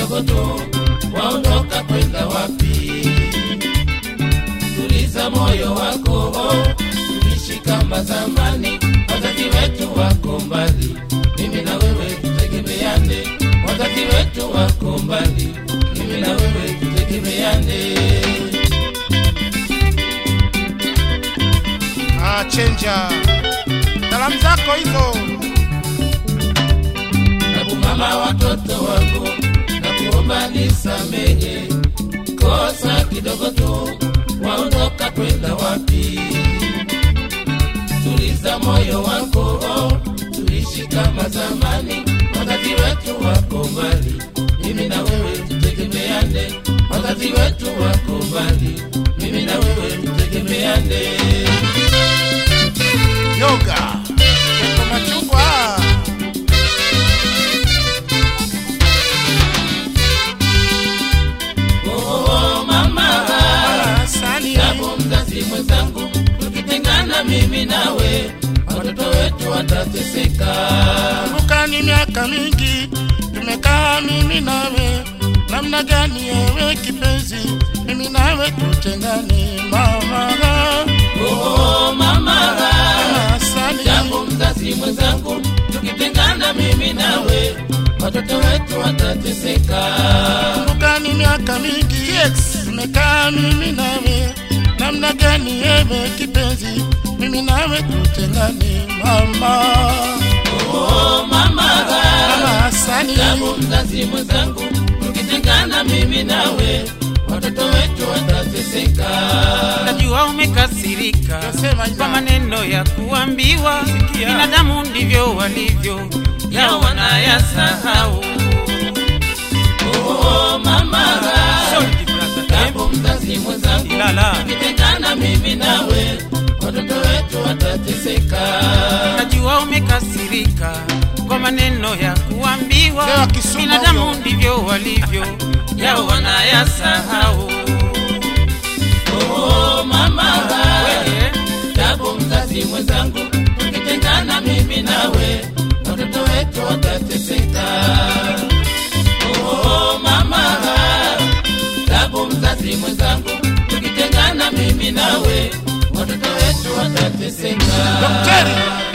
kidogo tu, waondoka kwenda wapi? Tuliza moyo wako, tuishi kama zamani. Wazazi wetu wako mbali, mimi na wewe tutegemeane. Wazazi wetu wako mbali, mimi na wewe tutegemeane. Ah, chenja salamu zako hizo Nabu mama watoto wangu, na kuomba nisamehe kosa kidogo tu, waondoka kwenda wapi? Tuliza moyo wako, tuishi kama zamani. Wazazi wetu wako mbali, mimi na wewe tutegemeane. Wazazi wetu wako mbali, mimi na wewe tutegemeane. yoga Keko machungwa Oh, mama asali Japo mzazi mwenzangu, tukitengana mimi nawe, watoto wetu watateseka. kumbuka ni miaka mingi tumekaa mimi nawe namna gani ewe kipenzi mimi nawe tutengane mama Oh, mama, asali japo mzazi mwenzangu, tukitengana mimi nawe, watoto wetu watateseka. kumbuka ni miaka mingi tumekaa mimi nawe namna gani ewe kipenzi mimi nawe tutengane mama Oh, mama, mama asali japo mzazi mwenzangu, tukitengana mimi nawe, watoto wetu watateseka. najua umekasirika Nasema ina. kwa maneno ya kuambiwa binadamu ndivyo walivyo yao wanayasahau Oh, mama, Sorry, brother. Eh, japo mzazi mwenzangu Ilala. tukitengana mimi nawe watoto wetu watateseka najua umekasirika kwa maneno ya kuambiwa Leo Kisumu binadamu huyo. ndivyo walivyo yao wanayasahau oh, mama Wewe, japo mzazi mwenzangu tukitengana mimi nawe watoto wetu watateseka oh, mama japo mzazi mwenzangu tukitengana mimi nawe watoto wetu watateseka Daktari.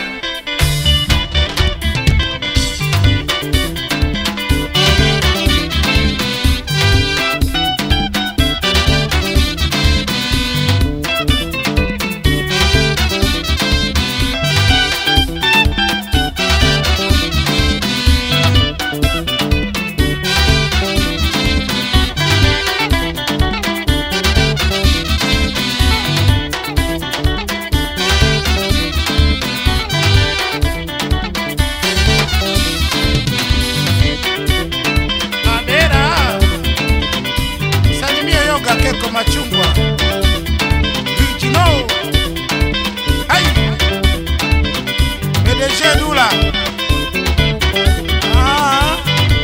Madera. Salimia yoga keko machungwa. Vijino. Hai. PDG Dula. Ah.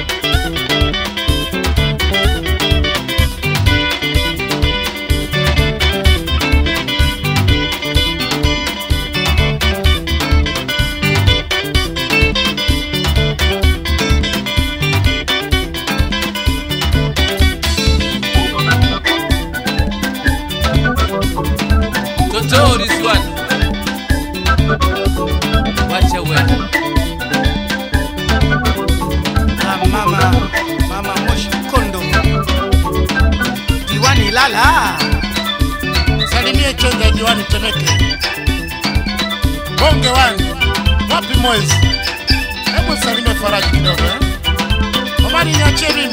Totori Swan. Wacha wewe. Ah, mama mama moshi kondo diwani lala salimie chenja diwani temeke bonge wani wapi mwezi hebu salimie faraji kidogo eh? omari niachie mimi